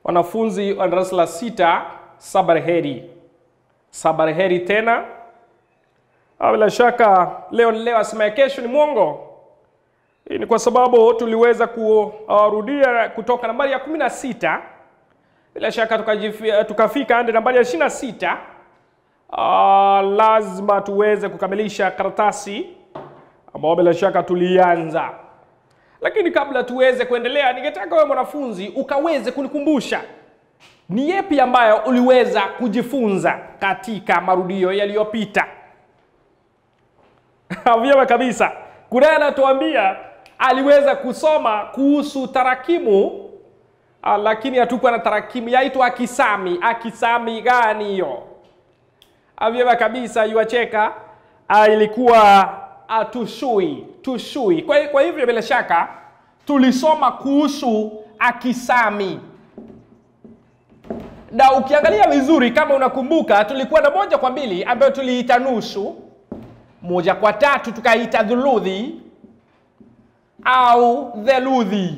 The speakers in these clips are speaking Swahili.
wanafunzi wa darasa la sita, sabarheri. Sabarheri tena. Ah, Bila shaka leo ni leo, asema ya kesho ni mwongo. Hii ni kwa sababu tuliweza kurudia kutoka nambari ya kumi na sita bila shaka tukajifi- tukafika hadi nambari ya ishirini na sita. Ah, lazima tuweze kukamilisha karatasi ambao bila shaka tulianza, lakini kabla tuweze kuendelea, ningetaka wewe mwanafunzi ukaweze kunikumbusha ni yepi ambayo uliweza kujifunza katika marudio yaliyopita. Vyema kabisa. Kunaye anatuambia aliweza kusoma kuhusu tarakimu ah, lakini hatukuwa na tarakimu yaitwa akisami. Akisami gani hiyo? Ah, Vyema kabisa, yuacheka. Ah, ilikuwa ah, tushui tushui. Kwa, kwa hivyo bila shaka tulisoma kuhusu akisami na ukiangalia vizuri, kama unakumbuka, tulikuwa na moja kwa mbili ambayo tuliita nusu, moja kwa tatu tukaita dhuludhi au theluthi.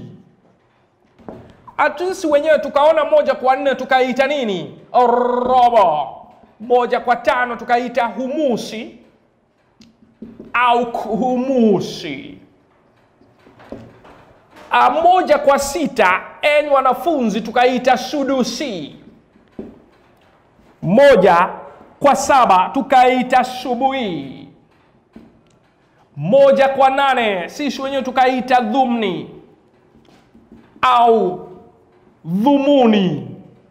Atusi wenyewe tukaona moja kwa nne tukaita nini? Robo. Moja kwa tano tukaita humusi au humusi. Ah, moja kwa sita enyi wanafunzi tukaita sudusi. Moja kwa saba tukaita subuhi. Moja kwa nane sisi wenyewe tukaita dhumni au dhumuni.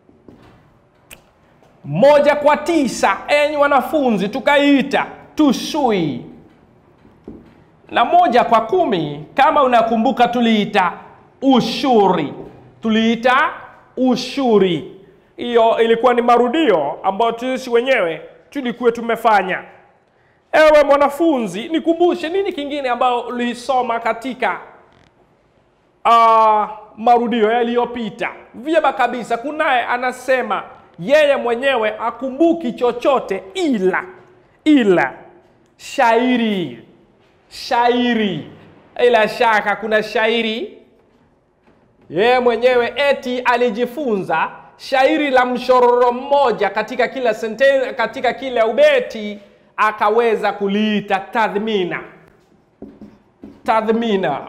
Moja kwa tisa enyi wanafunzi tukaita tushui na moja kwa kumi kama unakumbuka tuliita ushuri tuliita ushuri hiyo ilikuwa ni marudio ambayo sisi wenyewe tulikuwa tumefanya ewe mwanafunzi nikumbushe nini kingine ambayo ulisoma katika uh, marudio yaliyopita vyema kabisa kunaye anasema yeye mwenyewe akumbuki chochote ila ila shairi shairi ila shaka kuna shairi yeye mwenyewe eti alijifunza shairi la mshororo mmoja katika kila senten, katika kila ubeti akaweza kuliita tadhmina tadhmina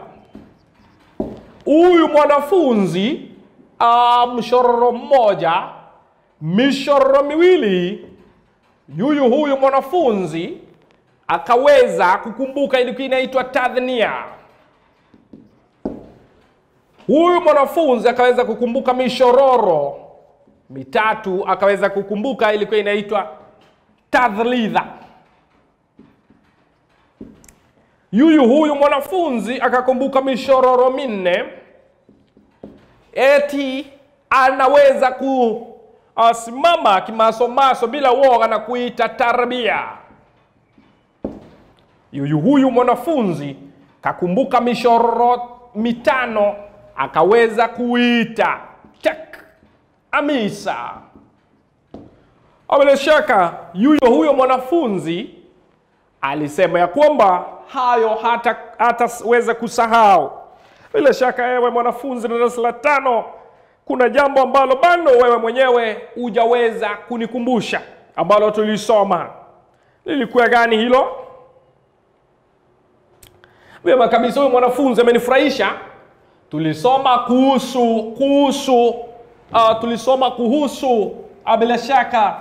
huyu mwanafunzi uh, mshororo mmoja mishororo miwili yuyu huyu mwanafunzi akaweza kukumbuka ilikuwa inaitwa tadhnia. Huyu mwanafunzi akaweza kukumbuka mishororo mitatu, akaweza kukumbuka ilikuwa inaitwa tadhlidha. Yuyu huyu mwanafunzi akakumbuka mishororo minne, eti anaweza kusimama kimasomaso bila woga na kuita tarbia yuyu huyu mwanafunzi kakumbuka mishororo mitano akaweza kuita tek amisa. Bila shaka yuyo huyo mwanafunzi alisema ya kwamba hayo hata hataweza kusahau. Bila shaka ewe mwanafunzi darasa la tano, kuna jambo ambalo bado wewe mwenyewe hujaweza kunikumbusha ambalo tulisoma. Lilikuwa gani hilo? Vyema kabisa, huyu mwanafunzi amenifurahisha. Tulisoma kuhusu kuhusu uh, tulisoma kuhusu uh, bila shaka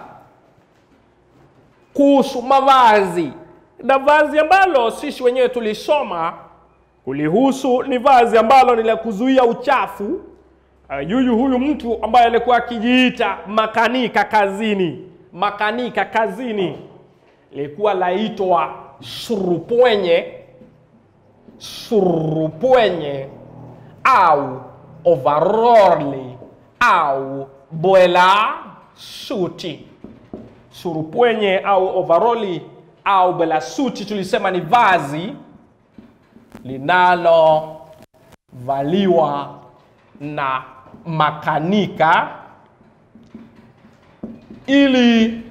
kuhusu mavazi na vazi ambalo sisi wenyewe tulisoma kulihusu ni vazi ambalo ni la kuzuia uchafu. Uh, yuyu huyu mtu ambaye alikuwa akijiita makanika kazini, makanika kazini, ilikuwa laitwa surupwenye surupwenye au overoli au bwela suti. Surupwenye au overoli au bwela suti tulisema ni vazi linalovaliwa na makanika ili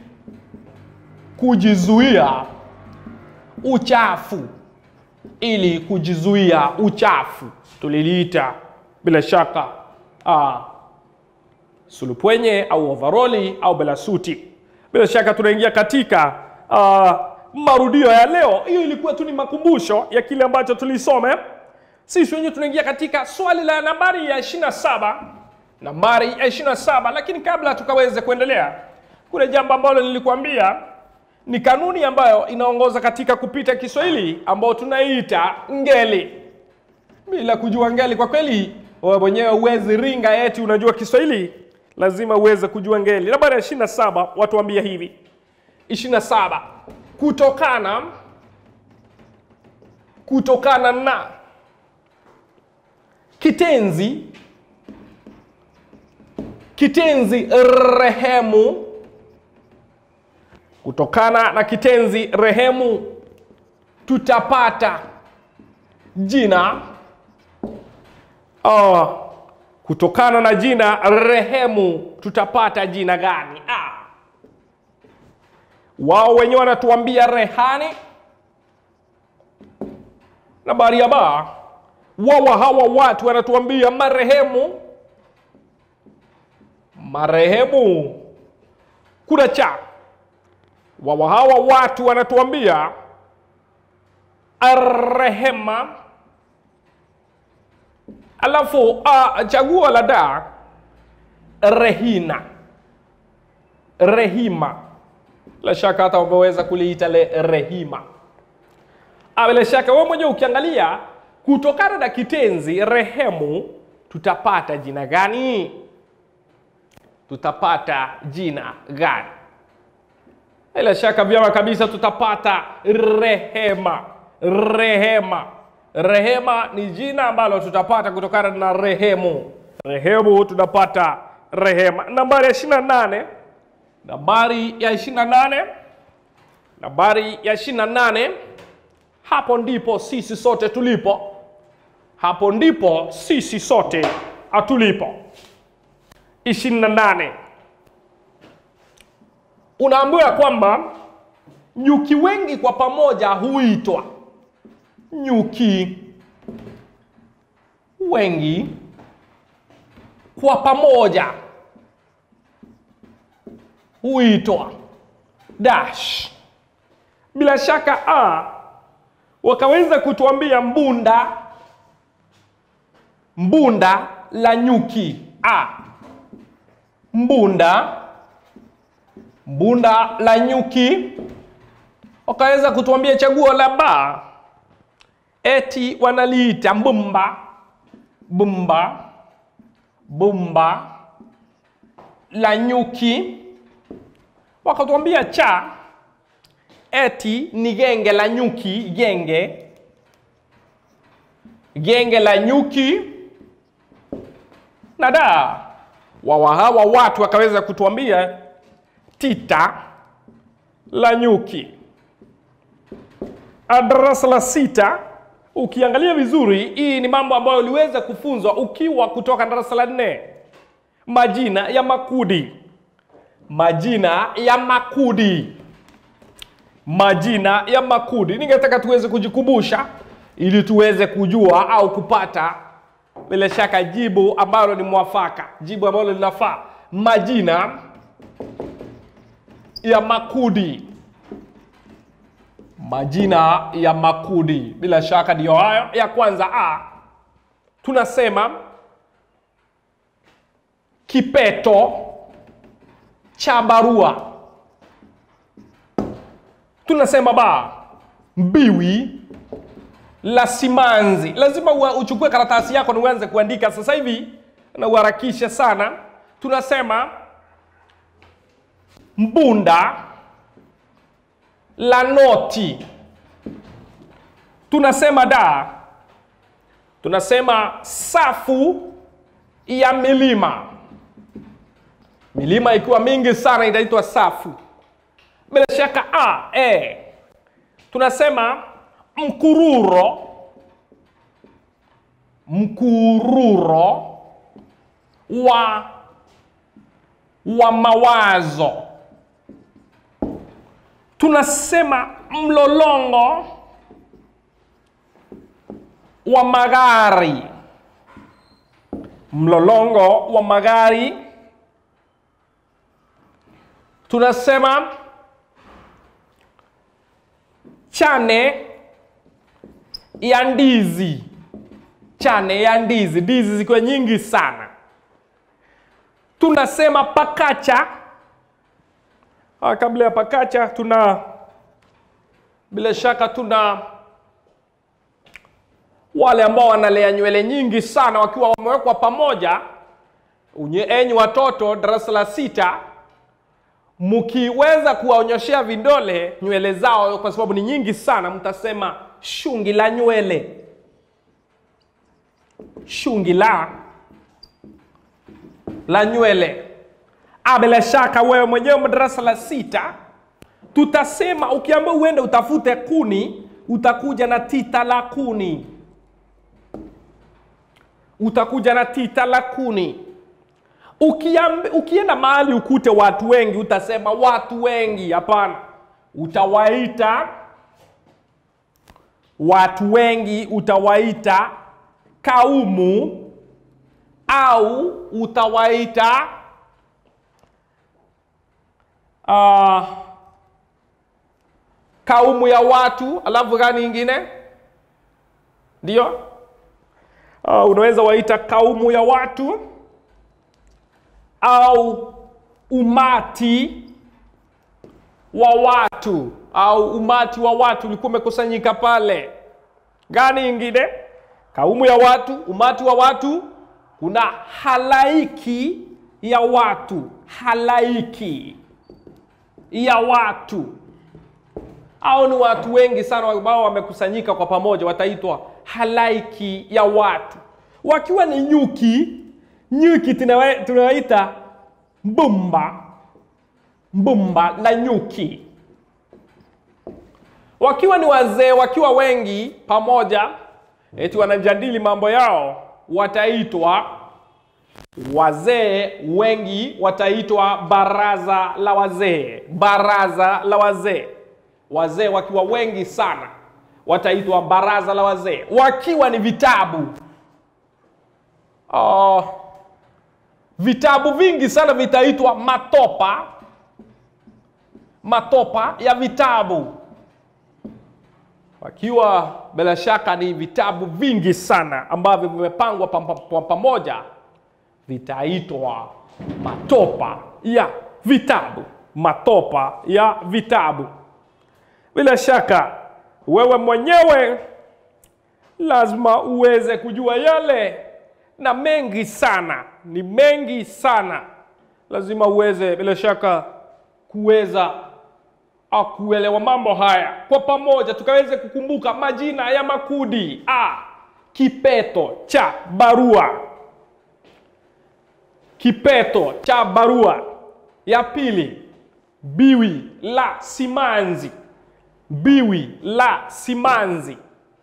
kujizuia uchafu ili kujizuia uchafu tuliliita bila shaka uh, sulupwenye au ovaroli au belasuti. Bila shaka tunaingia katika uh, marudio ya leo. Hiyo ilikuwa tu ni makumbusho ya kile ambacho tulisome. Sisi wenyewe tunaingia katika swali la nambari ya 27, nambari ya 27. Lakini kabla tukaweze kuendelea, kuna jambo ambalo nilikuambia ni kanuni ambayo inaongoza katika kupita Kiswahili ambayo tunaiita ngeli. Bila kujua ngeli, kwa kweli wewe mwenyewe huwezi ringa eti unajua Kiswahili, lazima uweze kujua ngeli. Nambari ya 27 watuambia hivi 27 kutokana kutokana na kitenzi kitenzi rehemu kutokana na kitenzi rehemu tutapata jina uh, kutokana na jina rehemu tutapata jina gani? Ah. Wao wenyewe wanatuambia rehani. Nambari ya ba, wawa hawa watu wanatuambia marehemu. Marehemu kuna cha wawa hawa watu wanatuambia arrehema. Alafu uh, chaguo la da rehina, rehima. La shaka hata umeweza kuliita le rehima. Ah, Bila shaka wewe mwenyewe ukiangalia kutokana na kitenzi rehemu tutapata jina gani? Tutapata jina gani? Bila shaka vyema kabisa tutapata rehema. Rehema, rehema ni jina ambalo tutapata kutokana na rehemu. Rehemu tunapata rehema. Nambari ya 28, nambari ya 28, nambari ya 28. Hapo ndipo sisi sote tulipo, hapo ndipo sisi sote hatulipo. 28 unaambiwa kwamba nyuki wengi kwa pamoja huitwa nyuki wengi kwa pamoja huitwa dash. Bila shaka a wakaweza kutuambia mbunda, mbunda la nyuki a mbunda mbunda la nyuki. Wakaweza kutuambia chaguo la ba, eti wanaliita mbumba, bumba, bumba la nyuki. Wakatuambia cha, eti ni genge la nyuki, genge genge la nyuki. Na da wawa hawa watu wakaweza kutuambia tita la nyuki. Darasa la sita, ukiangalia vizuri, hii ni mambo ambayo uliweza kufunzwa ukiwa kutoka darasa la nne. Majina ya makudi, majina ya makudi, majina ya makudi. Ningetaka tuweze kujikumbusha ili tuweze kujua au kupata bila shaka jibu ambalo ni mwafaka, jibu ambalo linafaa. Majina ya makudi, majina ya makudi, bila shaka ndiyo hayo. Ya kwanza a, tunasema kipeto cha barua. Tunasema ba, mbiwi la simanzi. Lazima ua- uchukue karatasi yako na uanze kuandika sasa hivi na uharakishe sana. Tunasema mbunda la noti. Tunasema da, tunasema safu ya milima. Milima ikiwa mingi sana inaitwa safu. Bila shaka a, e. Tunasema mkururo, mkururo wa wa mawazo. Tunasema mlolongo wa magari, mlolongo wa magari. tunasema chane ya ndizi chane ya ndizi ndizi zikiwa nyingi sana tunasema pakacha ah, kabla ya pakacha tuna bila shaka tuna wale ambao wanalea nywele nyingi sana wakiwa wamewekwa pamoja unye enyi watoto darasa la sita mkiweza kuwaonyoshea vidole nywele zao kwa sababu ni nyingi sana mtasema shungi la nywele shungi la la nywele Ah, bila shaka wewe mwenyewe darasa la sita tutasema ukiambia uende utafute kuni utakuja na tita la kuni utakuja na tita la kuni Ukiambi, ukienda mahali ukute watu wengi utasema watu wengi hapana utawaita watu wengi utawaita kaumu au utawaita uh, kaumu ya watu alafu gani ingine ndio uh, unaweza waita kaumu ya watu au umati wa watu au umati wa watu ulikuwa umekusanyika pale gani ingine kaumu ya watu umati wa watu kuna halaiki ya watu halaiki ya watu au ni watu wengi sana ambao wamekusanyika kwa pamoja wataitwa halaiki ya watu wakiwa ni nyuki nyuki tunawa- tunawaita mbumba mbumba la nyuki wakiwa ni wazee wakiwa wengi pamoja eti wanajadili mambo yao wataitwa wazee wengi wataitwa baraza la wazee baraza la wazee wazee wakiwa wengi sana wataitwa baraza la wazee wakiwa ni vitabu uh, vitabu vingi sana vitaitwa matopa matopa ya vitabu wakiwa bila shaka ni vitabu vingi sana ambavyo vimepangwa pam- pam- pamoja vitaitwa matopa ya vitabu matopa ya vitabu bila shaka wewe mwenyewe lazima uweze kujua yale na mengi sana ni mengi sana lazima uweze bila shaka kuweza ah, kuelewa mambo haya kwa pamoja tukaweze kukumbuka majina ya makundi a kipeto cha barua kipeto cha barua ya pili biwi la simanzi biwi la simanzi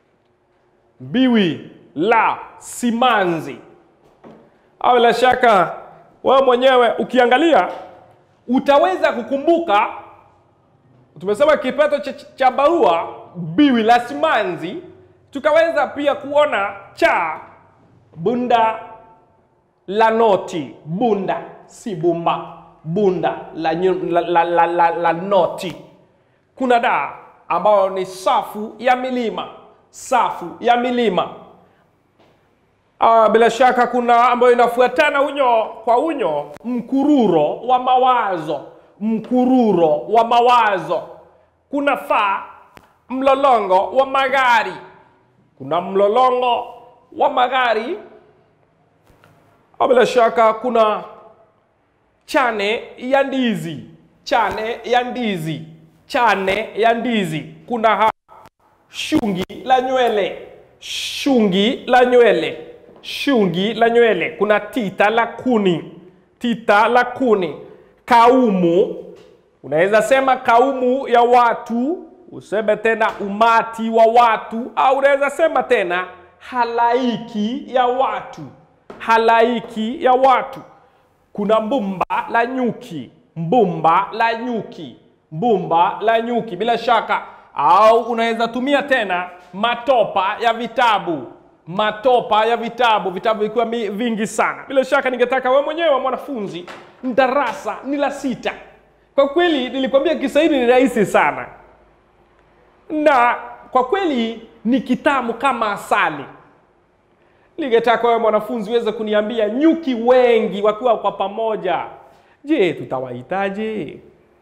biwi la simanzi au bila shaka wewe mwenyewe ukiangalia utaweza kukumbuka tumesema kipeto cha, cha barua biwi la simanzi tukaweza pia kuona cha bunda la noti bunda si bumba bunda la, nyu- la, la, la, la, la noti kuna da ambayo ni safu ya milima safu ya milima Ah, bila shaka kuna ambayo inafuatana unyo kwa unyo mkururo wa mawazo mkururo wa mawazo kuna fa mlolongo wa magari kuna mlolongo wa magari Ah, bila shaka kuna chane ya ndizi chane ya ndizi chane ya ndizi kuna ha shungi la nywele shungi la nywele shungi la nywele kuna tita la kuni tita la kuni kaumu unaweza sema kaumu ya watu useme tena umati wa watu au unaweza sema tena halaiki ya watu halaiki ya watu kuna mbumba la nyuki mbumba la nyuki mbumba la nyuki bila shaka au unaweza tumia tena matopa ya vitabu matopa ya vitabu vitabu vikiwa mi- vingi sana bila shaka ningetaka wewe mwenyewe mwanafunzi darasa ni la sita Kwa kweli nilikwambia Kiswahili ni rahisi sana, na kwa kweli ni kitamu kama asali. Ningetaka wewe mwanafunzi uweze kuniambia nyuki wengi wakiwa kwa pamoja, je, tutawahitaje?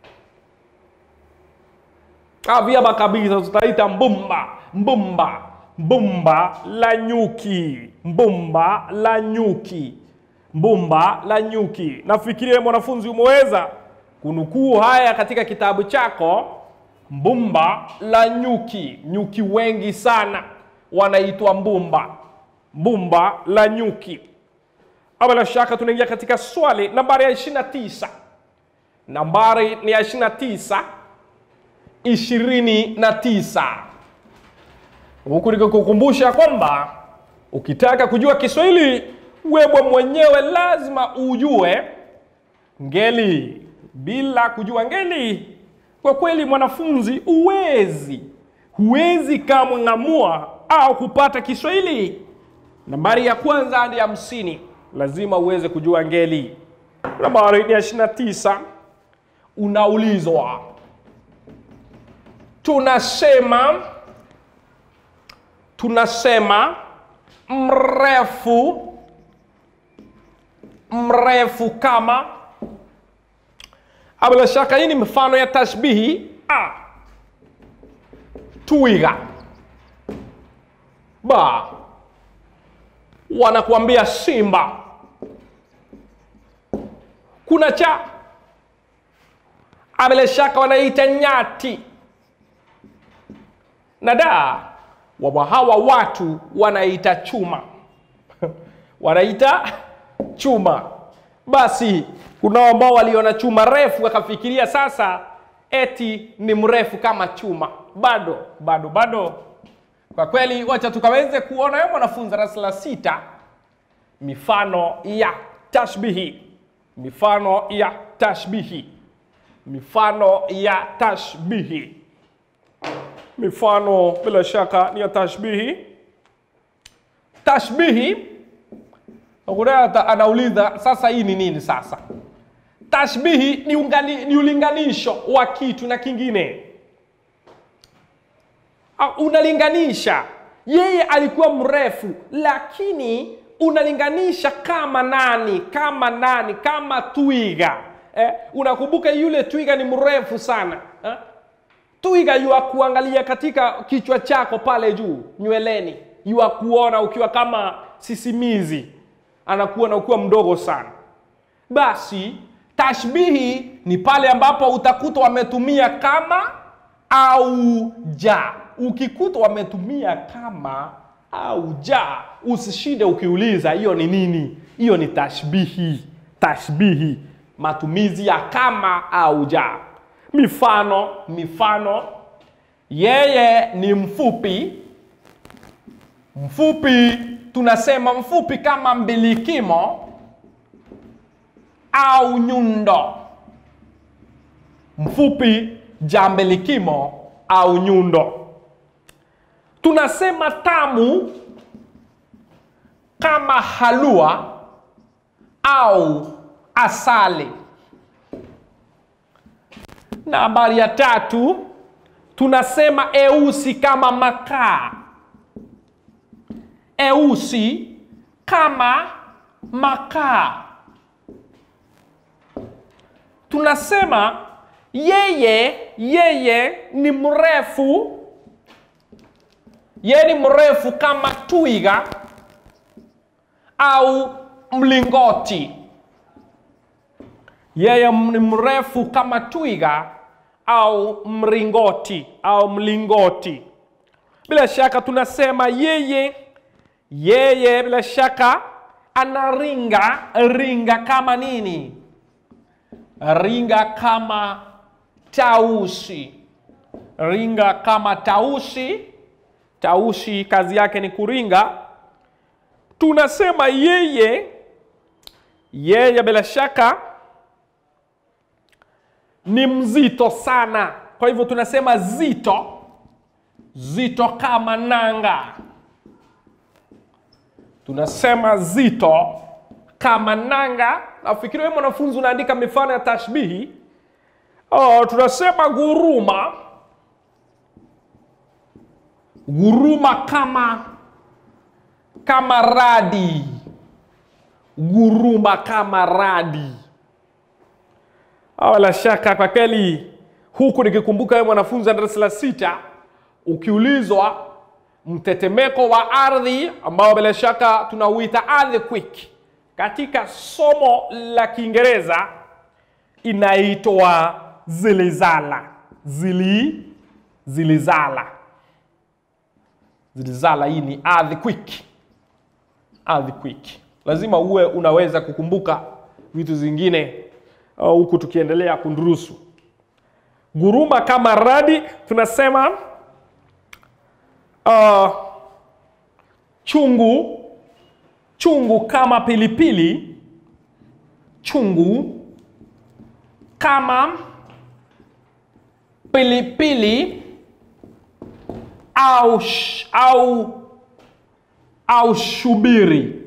Ah, vyema kabisa, tutaita mbumba, mbumba, mbumba la nyuki, mbumba la nyuki, mbumba la nyuki. Nafikiria mwanafunzi umeweza kunukuu haya katika kitabu chako. Mbumba la nyuki, nyuki wengi sana wanaitwa mbumba, mbumba la nyuki. Bila shaka tunaingia katika swali nambari ya 29. Nambari ni ya 29 ishirini na tisa huku nikikukumbusha kwamba ukitaka kujua Kiswahili wewe mwenyewe lazima ujue ngeli. Bila kujua ngeli, kwa kweli mwanafunzi, huwezi huwezi kama ng'amua au kupata Kiswahili. Nambari ya kwanza hadi hamsini lazima uweze kujua ngeli. Nambari ya ishirini na tisa unaulizwa tunasema tunasema mrefu mrefu kama. Bila shaka hii ni mfano ya tashbihi. A, twiga. Ba, wanakuambia simba. Kuna cha, bila shaka wanaita nyati na da wawa hawa watu wanaita chuma wanaita chuma. Basi kuna ambao waliona chuma refu wakafikiria sasa eti ni mrefu kama chuma. Bado bado bado. Kwa kweli, wacha tukaweze kuona yo mwanafunzi darasa la sita, mifano ya tashbihi, mifano ya tashbihi, mifano ya tashbihi mifano bila shaka ni ya tashbihi. Tashbihi Akurata anauliza sasa, hii ni nini? Sasa tashbihi ni, ungani, ni ulinganisho wa kitu na kingine. Unalinganisha, yeye alikuwa mrefu, lakini unalinganisha kama nani? Kama nani? Kama twiga eh? Unakumbuka yule twiga ni mrefu sana eh? Twiga yua kuangalia katika kichwa chako pale juu nyweleni, yua kuona ukiwa kama sisimizi, anakuona ukiwa mdogo sana. Basi tashbihi ni pale ambapo utakuta wametumia kama au ja. Ukikuta wametumia kama au ja, usishinde ukiuliza hiyo ni nini. Hiyo ni tashbihi. Tashbihi, matumizi ya kama au ja. Mifano, mifano: yeye ni mfupi. Mfupi tunasema mfupi kama mbilikimo au nyundo. Mfupi ja mbilikimo au nyundo. Tunasema tamu kama halua au asali. Na habari ya tatu tunasema eusi kama makaa. Eusi kama makaa. Tunasema yeye yeye ni mrefu, yeye ni mrefu kama twiga au mlingoti. Yeye ni mrefu kama twiga au mringoti au mlingoti. Bila shaka tunasema yeye yeye, bila shaka anaringa ringa kama nini? Ringa kama tausi, ringa kama tausi. Tausi kazi yake ni kuringa. Tunasema yeye yeye, bila shaka ni mzito sana. Kwa hivyo tunasema zito, zito kama nanga. Tunasema zito kama nanga. Nafikiri wewe mwanafunzi unaandika mifano ya tashbihi. Uh, tunasema guruma, guruma kama kama radi, guruma kama radi. Bila shaka kwa kweli, huku nikikumbuka wewe mwanafunzi wa darasa la sita, ukiulizwa mtetemeko wa ardhi ambao bila shaka tunauita earthquake katika somo la Kiingereza inaitwa zilizala. Zili zilizala zilizala, hii ni earthquake. Earthquake lazima uwe unaweza kukumbuka vitu zingine huku uh, tukiendelea kundurusu. Guruma kama radi tunasema uh, chungu chungu kama pilipili, chungu kama pilipili au, sh, au, au shubiri.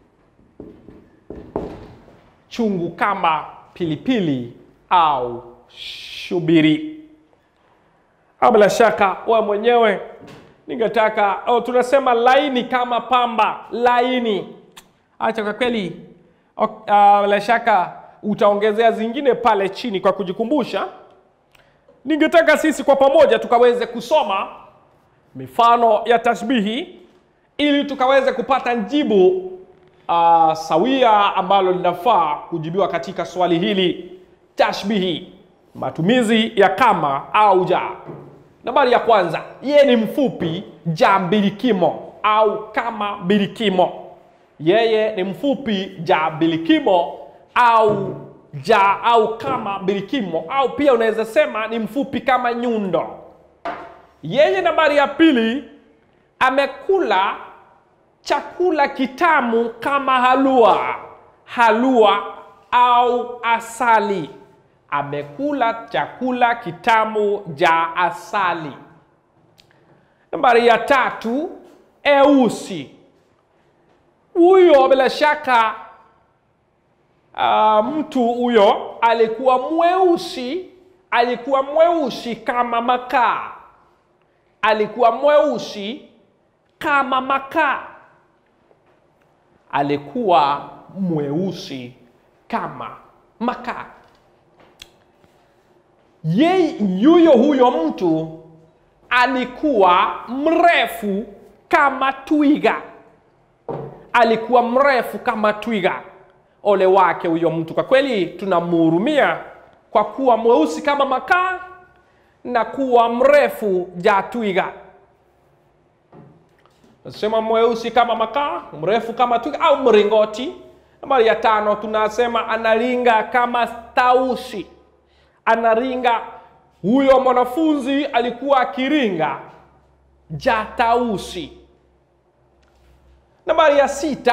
Chungu kama pilipili au shubiri. Bila shaka wewe mwenyewe ningetaka oh, tunasema laini kama pamba, laini. Acha kwa kweli, bila uh, shaka utaongezea zingine pale chini kwa kujikumbusha. Ningetaka sisi kwa pamoja tukaweze kusoma mifano ya tashbihi ili tukaweze kupata jibu uh, sawia ambalo linafaa kujibiwa katika swali hili. Tashbihi, matumizi ya kama au ja. Nambari ya kwanza, yeye ni mfupi, ja mbilikimo au kama mbilikimo. Yeye ni mfupi, ja mbilikimo au ja au kama mbilikimo, au pia unaweza sema ni mfupi kama nyundo. Yeye, nambari ya pili, amekula chakula kitamu kama halua, halua au asali. Amekula chakula kitamu ja asali. Nambari ya tatu, eusi. Huyo bila shaka uh, mtu huyo alikuwa mweusi, alikuwa mweusi kama makaa, alikuwa mweusi kama makaa, alikuwa mweusi kama makaa. Yeye yuyo huyo mtu alikuwa mrefu kama twiga, alikuwa mrefu kama twiga. Ole wake huyo mtu, kwa kweli tunamhurumia kwa kuwa mweusi kama makaa na kuwa mrefu ja twiga. Nasema mweusi kama makaa, mrefu kama twiga au mringoti. Nambari ya tano tunasema analinga kama tausi anaringa. Huyo mwanafunzi alikuwa akiringa ja tausi. Nambari ya sita,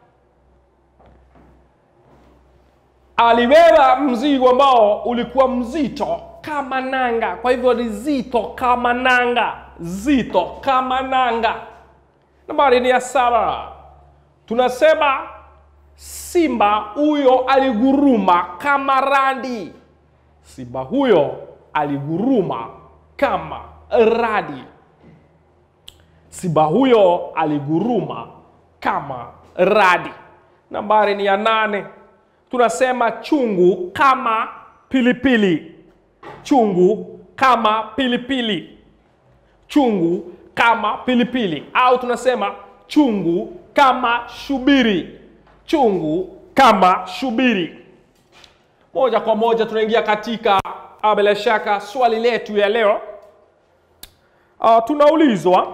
alibeba mzigo ambao ulikuwa mzito kama nanga, kwa hivyo ni zito kama nanga, zito kama nanga. Nambari ni ya saba, tunasema simba huyo aliguruma kama radi. Simba huyo aliguruma kama radi. Simba huyo aliguruma kama radi. Nambari ni ya nane, tunasema chungu kama pilipili. Chungu kama pilipili. Chungu kama pilipili, au tunasema chungu kama shubiri. Chungu kama shubiri. Moja kwa moja tunaingia katika bila shaka swali letu ya leo. Uh, tunaulizwa,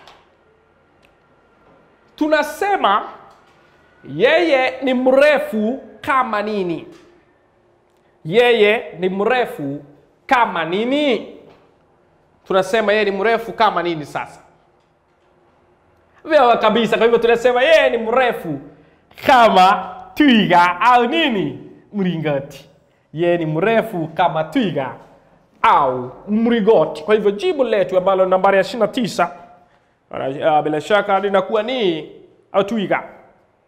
tunasema yeye ni mrefu kama nini? Yeye ni mrefu kama nini? Tunasema yeye ni mrefu kama nini? Sasa vyema kabisa. Kwa hivyo tunasema yeye ni mrefu kama twiga au nini? Mlingoti. Yeye ni mrefu kama twiga au mlingoti. Kwa hivyo jibu letu ambalo nambari ya 29 uh, bila shaka linakuwa ni twiga.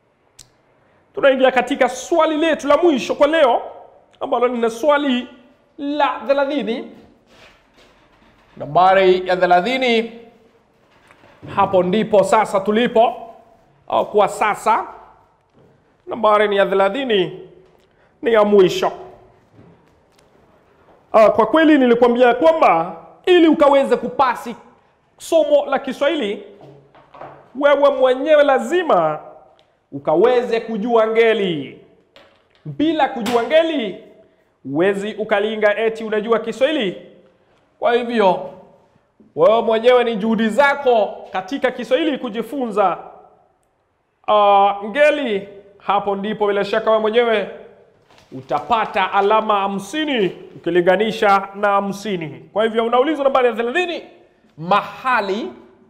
Tunaingia katika swali letu la mwisho kwa leo ambalo lina swali la thelathini. Nambari ya thelathini, hapo ndipo sasa tulipo au kwa sasa. Nambari ni ya thelathini, ni ya mwisho. Ah, kwa kweli nilikwambia kwamba ili ukaweze kupasi somo la Kiswahili wewe mwenyewe lazima ukaweze kujua ngeli. Bila kujua ngeli huwezi ukalinga eti unajua Kiswahili. Kwa hivyo wewe mwenyewe ni juhudi zako katika Kiswahili kujifunza uh, ngeli. Hapo ndipo bila shaka wewe mwenyewe utapata alama hamsini ukilinganisha na hamsini. Kwa hivyo unaulizwa nambari ya thelathini, mahali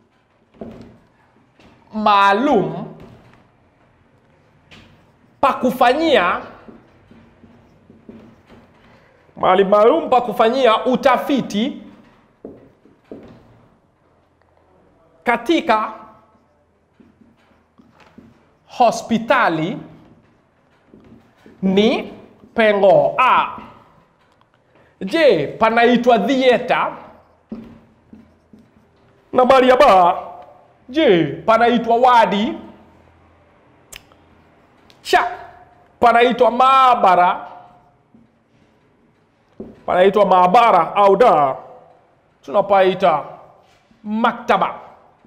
maalum pa kufanyia mahali maalum pa kufanyia utafiti katika hospitali ni pengo A. Je, panaitwa theater? Nambari ya ba, je, panaitwa wadi? Cha, panaitwa maabara? Panaitwa maabara au da, tunapaita maktaba.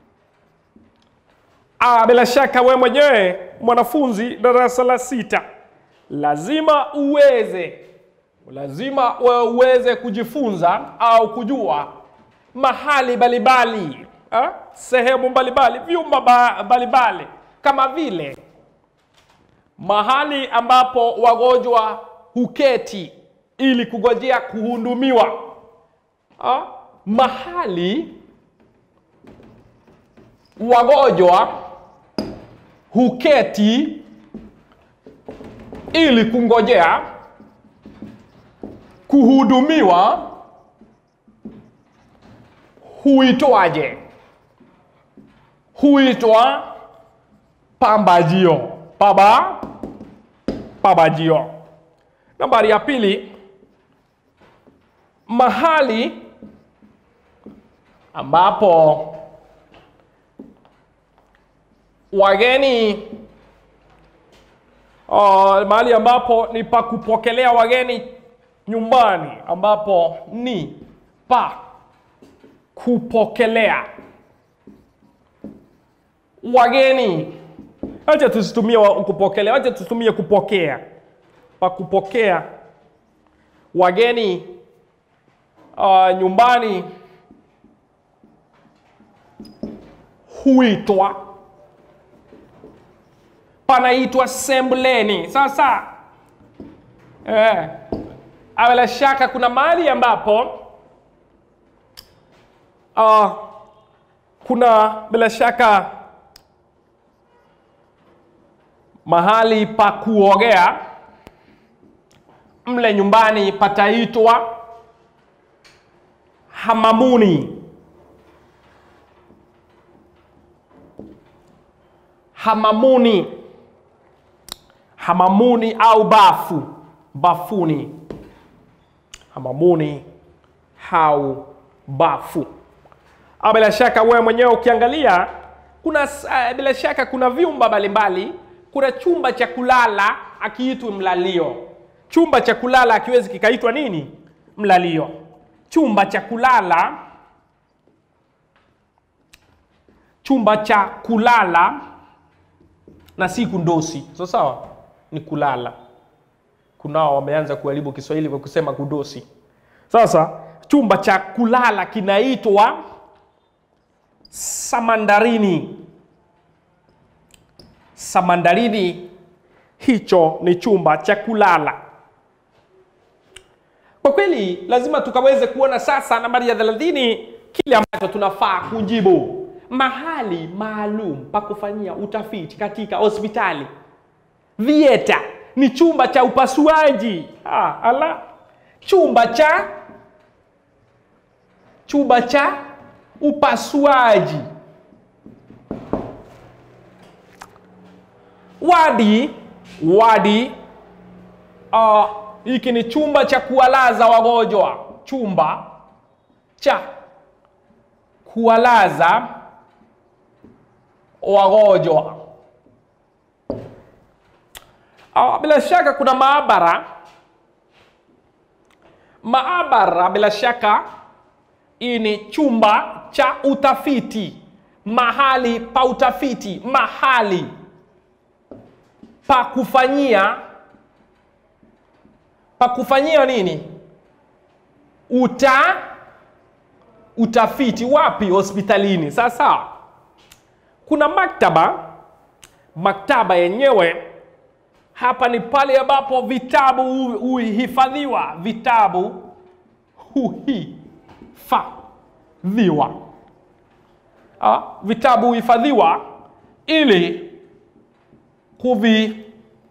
Ah, bila shaka wewe mwenyewe mwanafunzi darasa la sita lazima uweze lazima wewe uweze kujifunza au kujua mahali mbalimbali ah, sehemu mbalimbali vyumba ba- mbalimbali kama vile mahali ambapo wagonjwa huketi ili kugojea kuhudumiwa ah, mahali wagonjwa huketi ili kungojea kuhudumiwa huitwaje? Huitwa pambajio. Paba pambajio. Nambari ya pili, mahali ambapo wageni uh, mahali ambapo ni pa kupokelea wageni nyumbani, ambapo ni pa kupokelea wageni. Acha tusitumie wa- kupokelea, acha tutumie kupokea. Pa kupokea wageni uh, nyumbani huitwa panaitwa sembuleni. Sasa eh, ah, bila shaka kuna mahali ambapo uh, kuna bila shaka mahali pa kuogea mle nyumbani pataitwa hamamuni. Hamamuni, hamamuni au bafu, bafuni, hamamuni au bafu. Ah, bila shaka wewe mwenyewe ukiangalia kuna uh, bila shaka kuna vyumba mbalimbali. Kuna chumba cha kulala akiitwa mlalio. Chumba cha kulala akiwezi kikaitwa nini? Mlalio. Chumba cha kulala, chumba cha kulala na si kundosi. So sawa, ni kulala. Kunao wameanza kuharibu Kiswahili kwa kusema kudosi. Sasa chumba cha kulala kinaitwa samandarini. Samandarini, hicho ni chumba cha kulala. Kwa kweli lazima tukaweze kuona sasa nambari ya 30 kile ambacho tunafaa kujibu. Mahali maalum pa kufanyia utafiti katika hospitali. Theater ni chumba cha upasuaji. Ah, ala. Chumba cha chumba cha upasuaji. Wadi, wadi uh, hiki ni chumba cha kuwalaza wagonjwa, chumba cha kuwalaza wagonjwa. Ah, bila shaka kuna maabara. Maabara bila shaka hii ni chumba cha utafiti, mahali pa utafiti, mahali pa kufanyia pa kufanyia nini? Uta utafiti wapi? Hospitalini. Sasa kuna maktaba. Maktaba yenyewe hapa ni pale ambapo vitabu hu- huhifadhiwa, vitabu huhifadhiwa. Ah, vitabu huhifadhiwa ili kuvi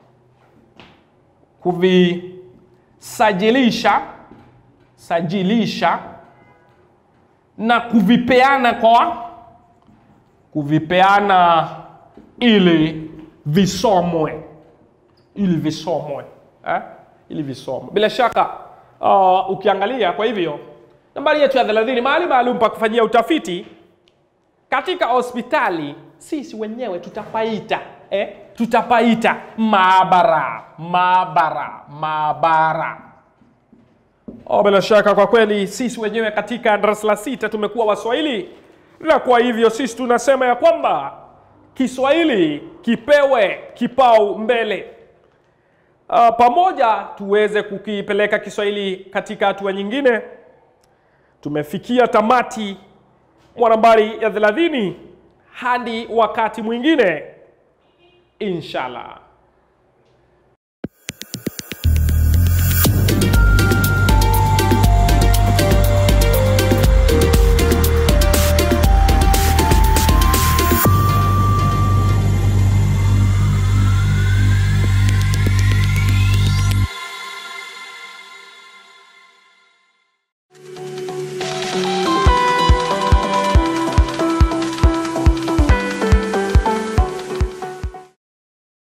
kuvisajilisha sajilisha na kuvipeana kwa kuvipeana ili visomwe ili visomwe eh? ili visomwe bila shaka uh, ukiangalia kwa hivyo nambari yetu ya 30 mahali maalum pa kufanyia utafiti katika hospitali sisi wenyewe tutapaita eh? tutapaita maabara maabara maabara Oh, bila shaka kwa kweli sisi wenyewe katika darasa la sita tumekuwa Waswahili, na kwa hivyo sisi tunasema ya kwamba Kiswahili kipewe kipau mbele. Uh, pamoja tuweze kukipeleka Kiswahili katika hatua nyingine. Tumefikia tamati mwa nambari ya 30 hadi wakati mwingine inshallah.